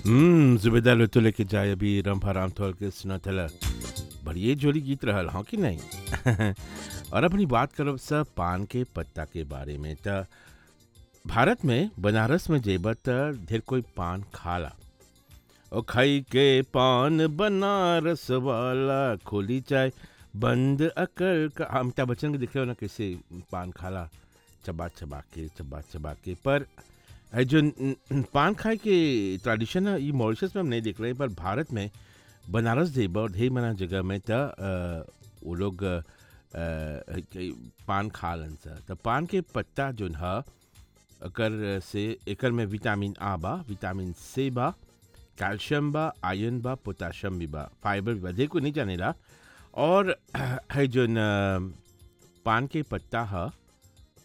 हम्म जुबेदा लुतो लेके जाए अभी रंभा राम थोल के सुना थला बढ़िए जोड़ी गीत रहल हाँ कि नहीं और अपनी बात करब सब पान के पत्ता के बारे में त भारत में बनारस में जेब त ढेर कोई पान खाला ओ खाई के पान बनारस वाला खोली चाय बंद अकल का अमिताभ बच्चन के दिख रहे हो ना कैसे पान खाला चबा चबा के चबा चबा के पर है जो न- न- पान खाए के ट्रेडिशन है ये मॉरिशस में हम नहीं देख रहे पर भारत में बनारस जेब और ढेर मना जगह में त अ, वो लोग अ, अ, के- पान खालन सा त पान के पत्ता जोन ह अकर से एकर में विटामिन आ बा विटामिन सी बा कैल्शियम बा आयरन बा पोटाशियम भी बा फाइबर भी बा ढेर कोई नहीं जानेला और है जोन अ, पान के पत्ता ह